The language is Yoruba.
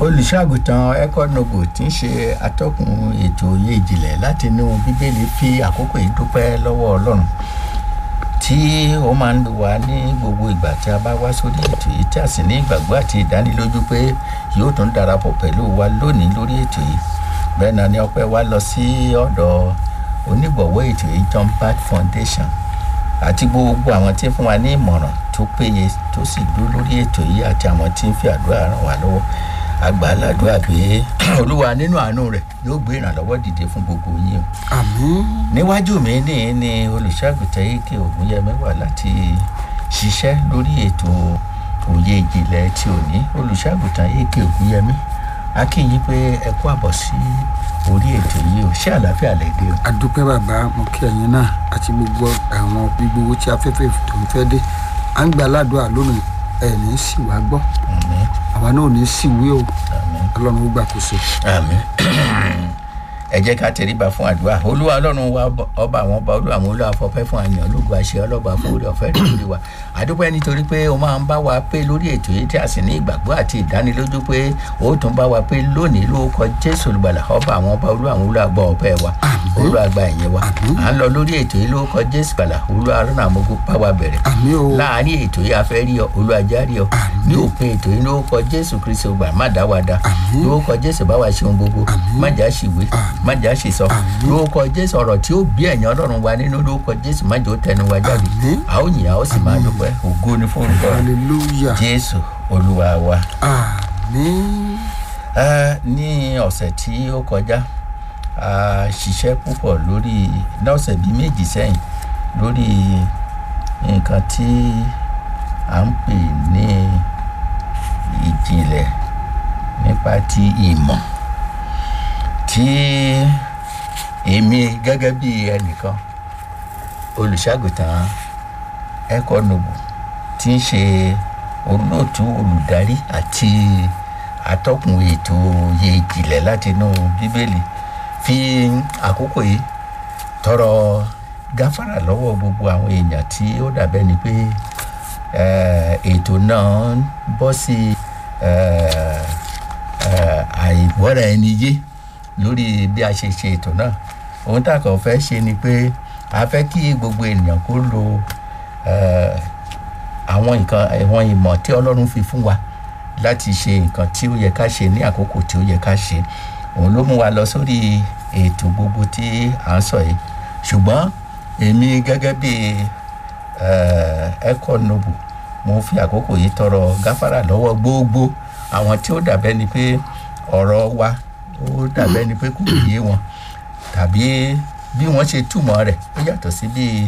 olùṣàgùtàn econogo tí ń ṣe atọ́kùn ètò òye ìjìnlẹ̀ láti inú bíbélì fi àkókò yìí dúpẹ́ lọ́wọ́ ọlọ́run tí ó máa ń lò wá ní gbogbo ìgbà tí a bá wá sórí ètò yìí tí a sì ní ìgbàgbọ́ àti ìdánilójú pé yóò tún darapọ̀ pẹ̀lú wa lónìí lórí ètò yìí bẹ́ẹ̀ náà ni ọpẹ́ wa lọ sí ọ̀dọ̀ onígbọ̀wọ́ ètò yìí John Pat Foundation àti gbogbo àwọn tí ń fún wa ní ìmọ̀ràn tó péye tó sì dúró lórí ètò yìí àti àwọn tí ń fi àdúrà ràn wá lọ́wọ́ àgbà aládùúrà pé olúwa nínú àánú rẹ̀ yóò gbé ìrànlọ́wọ́ dìde fún gbogbo yín o àmín níwájú mi ní ní olùṣàgùtàn eke ògúnyẹmí wà láti ṣiṣẹ́ lórí ètò òye ìjìnlẹ̀ tí ò ní olùṣàgùtàn eke ògúnyẹmí a kí yín pé ẹ kú àbọ̀ sí orí ètò yìí o ṣé àlàáfíà lè dé o. adúpẹ́ bàbá mo kí ẹ̀yin náà àti gbogbo àwọn gbogbo tí afẹ́fẹ́ tó ń fẹ́ dé à ń gba aládùúrà lónìí ẹ̀ ní sì wá gbọ́ àmín àwa náà ò ní sì wí o àmín ọlọ́run ó gbàkóso. àmín ẹ jẹ́ ká tẹríba fún àdúrà olúwa ọlọ́run wa ọba àwọn ọba olúwa àwọn olúwa fọpẹ́ fún àyàn ológun àṣẹ ọlọ́ba fún orí ọ̀fẹ́ rẹ̀ lórí wa àdúpẹ́ nítorí pé o máa ń bá wa pé lórí ètò yìí tí a sì ní ìgbàgbọ́ àti ìdánilójú pé o tún bá wa pé lónìí lórúkọ jésù olùgbàlà ọba àwọn ọba olúwa àwọn olúwa gbọ́ ọpẹ́ wa olúwa gba ìyẹn wa à ń lọ lórí ètò yìí lórúkọ jésù gbàlà olúwa rán àmọ́gó bá wa bẹ̀rẹ̀ àmín o láàárín ètò yìí a fẹ́ rí ọ olúwa járe ọ ní òpin ètò yìí lórúkọ jésù kristi ọgbà má dá wa dá Àmín. lórúkọ jésù bá wa ṣeun gbogbo Àmín. má jà ṣìwé má jà ṣìsọ Àmín. lórúkọ jésù ọ̀rọ̀ tí ó bí ẹ̀yàn ọlọ́run wa nínú lórúkọ jésù má jẹ́ ó tẹnu wa jáde Àmín. a ó yìn a ó sì máa dúpẹ́ ògo ni fún orúkọ rẹ̀. hallelujah jésù olúwa wa. àmín Ah, ní ọ̀sẹ̀ tí ó kọjá a ṣiṣẹ́ púpọ̀ lórí ní ọ̀sẹ̀ bíi méjì sẹ́yìn lórí nǹkan tí à ń pè ní ìjìnlẹ̀ nípa ti ìmọ̀ tí èmi gẹ́gẹ́ bí ẹnìkan olùṣàgùtàn econobo tí ń ṣe olóòtú olùdarí àti atọ́kùn ètò òye ìjìnlẹ̀ láti inú bíbélì fi àkókò yìí tọrọ gáfárà lọ́wọ́ gbogbo àwọn èèyàn tí ó dàbẹ́ ni pé eh, ètò náà ń bọ́ sí eh, eh, àìgbọ́ra ẹni yé lórí bí a ṣe ṣe ètò náà ohun tá a kàn fẹ́ ṣe ni pé a fẹ́ kí gbogbo ènìyàn kó lo eh, àwọn nǹkan àwọn ìmọ̀ tí ọlọ́run fi fún wa láti ṣe nǹkan tí ó yẹ ká ṣe ní àkókò tí ó yẹ ká ṣe òun ló mú wa lọ sórí ètò gbogbo tí à ń sọ yìí ṣùgbọ́n èmi gẹ́gẹ́ bí econobu mo fi àkókò yìí tọrọ gáfárà lọ́wọ́ gbogbo àwọn tí ó dàbẹ́ ni pé ọ̀rọ̀ wa ó dàbẹ́ ni pé kò yé wọn tàbí bí wọ́n ṣe túmọ̀ rẹ̀ ó yàtọ̀ sí bí